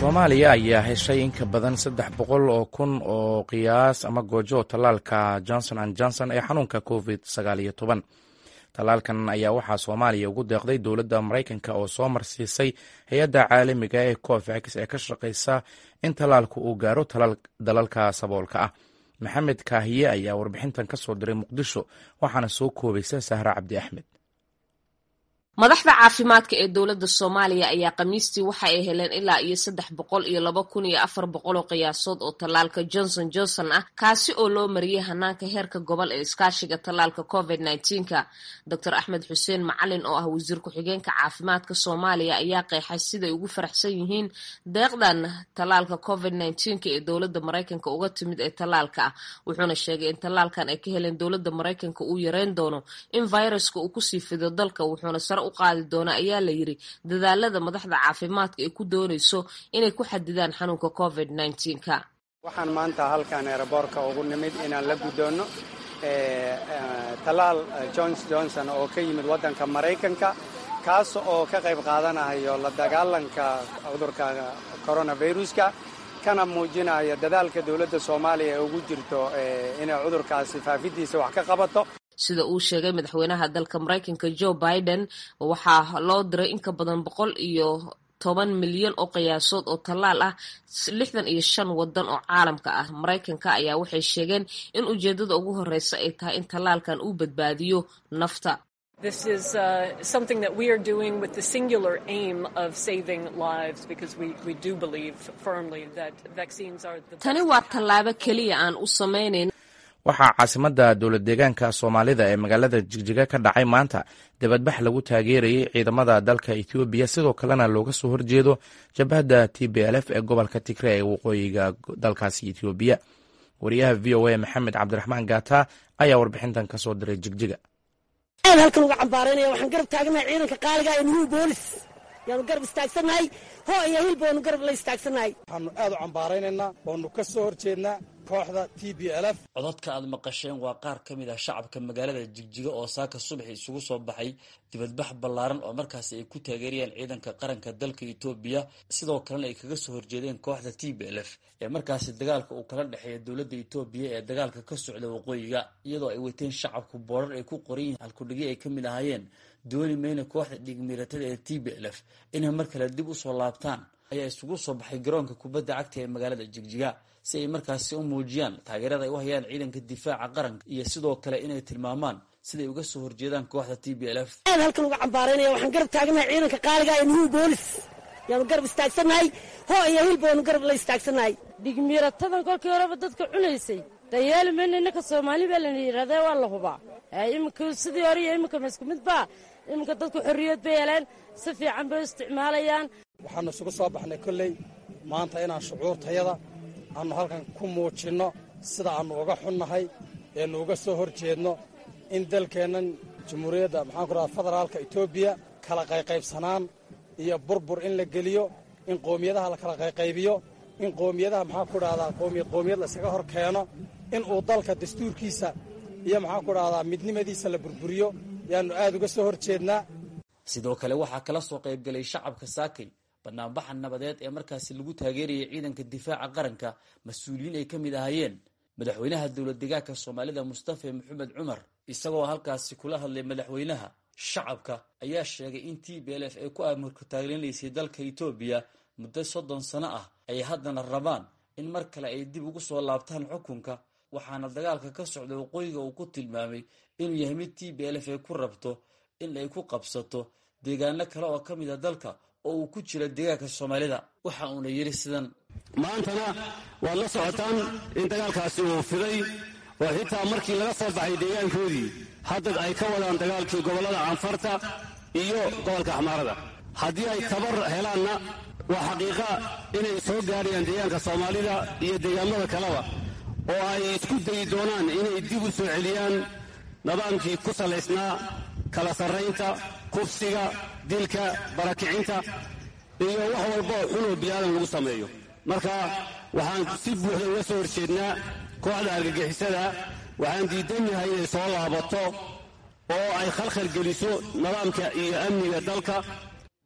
soomaaliya ayaa heshay in ka badan saddex boqol oo kun oo qiyaas ama goojo tallaalka johnson an johnson ee xanuunka covid sagaal iyo toban tallaalkan ayaa waxaa soomaaliya ugu deeqday dowladda maraykanka oo soo marsiisay hay-adda caalamiga ee covax ee ka shaqaysa in tallaalku uu gaaro dalalka saboolka ah maxamed kaahiye ayaa warbixintan ka soo diray muqdisho waxaana soo koobaysa sahra cabdi axmed madaxda caafimaadka ee dowladda soomaaliya ayaa khamiistii waxa ay heleen ilaa iyo saddex boqol iyo laba kun iyo afar boqol oo qiyaasood oo tallaalka johnson johnson ah kaasi oo loo mariyey hanaanka heerka gobol ee iskaashiga tallaalka covid nneteen-ka doctor axmed xuseen macalin oo ah wasiir ku-xigeenka caafimaadka soomaaliya ayaa qeexay siday ugu faraxsan yihiin deeqdan tallaalka covid nneteenka ee dowladda maraykanka uga timid ee tallaalka ah wuxuuna sheegay in tallaalkan ay ka heleen dowladda maraykanka uu yareyn doono in viruska uu kusii fido dalka wuxuuna sare qaadi doona ayaa la yiri dadaalada madaxda caafimaadka ay ku doonayso inay ku xadidaan xanuunka covid nneteen-ka waxaan maanta halkan eeraboorka ugu nimid inaan la guddoonno tallaal johns johnson oo ka yimid waddanka maraykanka kaas oo ka qayb qaadanayo la dagaalanka cudurka coronaviruska kana muujinaya dadaalka dowladda soomaaliya ee ugu jirto inay cudurkaasi faafidiisa wax ka qabato sida uu sheegay madaxweynaha dalka maraykanka joe biden waxaa loo diray in ka badan boqol iyo toban milyan oo qiyaasood oo tallaal ah lixdan iyo shan wadan oo caalamka ah maraykanka ayaa waxay sheegeen in ujeedada ugu horeysa ay tahay in tallaalkan uu badbaadiyo nafta This is uh, something that we are doing with the singular aim of saving lives because we, we do believe firmly that vaccines are the tani waa tallaabo keliya aan u samaynayn waxaa caasimadda dowlad deegaanka soomaalida ee magaalada jigjiga ka dhacay maanta dibadbax lagu taageerayay ciidamada dalka ethoobiya sidoo kalena looga soo horjeedo jabhadda t b l f ee gobolka tigre ee waqooyiga dalkaasi ethoobiya wariyaha v o a maxamed cabdiraxmaan gaata ayaa warbixintan ka soo diray jigjiga aad halkan uga cambaaraynaya waxaan garab taaganahay ciidanka qaaliga ee nuhu boolis yaanu garab istaagsannahay hoo iyo hilba waanu garab la istaagsannahay waxaanu aad u cambaaraynaynaa waanu ka soo horjeednaa kooxda t b l f codadka aad maqasheen waa qaar ka mid ah shacabka magaalada jigjiga oo saaka subaxi isugu soo baxay dibadbax ballaaran oo markaasi ay ku taageerayaan ciidanka qaranka dalka etoobiya sidoo kalena ay kaga soo horjeedeen kooxda t b l f ee markaasi dagaalka uu kala dhexeeya dowladda etoobiya ee dagaalka ka socda waqooyiga iyadoo ay wateen shacabku boorar ay ku qoran yihiin halkudhigyo ay ka mid ahaayeen dooni mayna kooxda dhigmiiratada ee t b l f inay mar kale dib usoo laabtaan ayaa isugu soo baxay garoonka kubadda cagta ee magaalada jigjiga si ay markaasi u muujiyaan taageerada ay u hayaan ciidanka difaaca qaranka iyo sidoo kale inay tilmaamaan siday uga soo horjeedaan kooxda t b l f aad halkan uga cambaaraynaya waxaan garab taaganahay ciidanka qaaliga ee nuhu boolis yaanu garab istaagsannahay hoo iyo hilba waanu garab la istaagsannahay dhigmiiratadan kolkii horeba dadka cunaysay dayeeli mayna innaka soomaali baa lana yidhahdee waa la hubaa iminka sidii hore iyo iminka ma isku mid baa iminka dadku xorriyad bay heleen si fiican bay u isticmaalayaan waxaanu isugu soo baxnay kolley maanta inaan shucuurtayada aannu halkan ku muujinno sida aannu uga xunnahay eenu uga soo hor jeedno in dalkeennan jamhuuriyadda maxaan ku rahda federaalka etoobiya kala qayqaybsanaan iyo burbur in la geliyo in qoomiyadaha la kala qayqaybiyo in qoomiyadaha maxaan ku dhahdaa qoomiyad qoomiyad la iskaga hor keeno in uu dalka dastuurkiisa iyo maxaan ku dhahdaa midnimadiisa la burburiyo yaannu aad uga soo hor jeednaa sidoo kale waxaa kala soo qaybgalay shacabka saakay banaanbaxa nabadeed ee markaasi lagu taageerayay ciidanka difaaca qaranka mas-uuliyiin ay ka mid ahaayeen madaxweynaha dowlad deegaanka soomaalida mustafa maxamed cumar isagoo halkaasi kula hadlay madaxweynaha shacabka ayaa sheegay in t b l f ay ku amarka taaglenaysay dalka etoobiya muddo soddon sano ah ay haddana rabaan in mar kale ay dib ugu soo laabtaan xukunka waxaana dagaalka ka socda waqooyiga uu ku tilmaamay inuu yahay mid t b l f ay ku rabto in ay ku qabsato deegaano kale oo ka mid a dalka oo uu ku jira deegaanka soomaalida waxa uuna yidhi sidan maantana waad la socotaan in dagaalkaasi uu fiday oo xitaa markii laga soo baxay deegaankoodii hadda ay ka wadaan dagaalkii gobollada canfarta iyo gobolka axmaarada haddii ay tabar helaanna waa xaqiiqa inay soo gaadhayaan deegaanka soomaalida iyo deegaamada kaleba oo ay isku dayi doonaan inay dib u soo celiyaan nidaamkii ku salaysnaa kala sarraynta kufsiga dilka barakicinta iyo wax walba oo xunoo biniaadan lagu sameeyo marka waxaan si buuxda uga soo horjeednaa kooxda argagixisada waxaan diidannahay inay soo laabato oo ay khalkhal geliso nidaamka iyo amniga dalka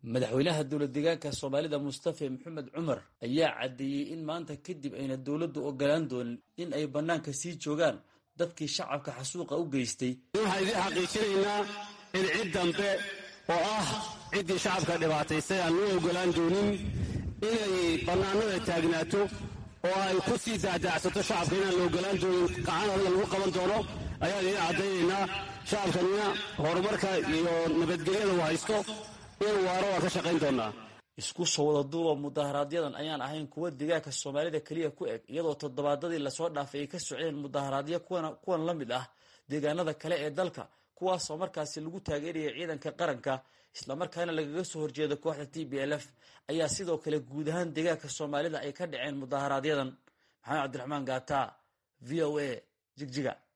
madaxweynaha dowlad deegaanka soomaalida mustafe maxamed cumar ayaa caddeeyey in maanta kadib ayna dowladdu ogolaan doonin in ay bannaanka sii joogaan dadkii shacabka xasuuqa u geystay waxaan idiin xaqiijinaynaa in cid dambe oo ah ciddii shacabka dhibaataysay aan loo ogolaan doonin inay bannaanada taagnaato oo ay ku sii daacdaacsato shacabka inaan la ogolaan doonin gacan adaga lagu qaban doono ayaan idiin caddaynaynaa shacabkanina horumarka iyo nabadgelyada uu haysto inuu waaro waan ka shaqayn doonaa isku soo wada duuba mudaharaaadyadan ayaan ahayn kuwa deegaanka soomaalida keliya ku eg iyadoo toddobaadadii lasoo dhaafay ay ka socdeen mudaharaadyo kuwan la mid ah deegaanada kale ee dalka kuwaasoo markaasi lagu taageeraya ciidanka qaranka islamarkaana lagaga soo horjeedo kooxda t b l f ayaa sidoo kale guud ahaan deegaanka soomaalida ay ka dhaceen mudaharaaadyadan maxamed cabdiraxmaan gaata v o a jigjiga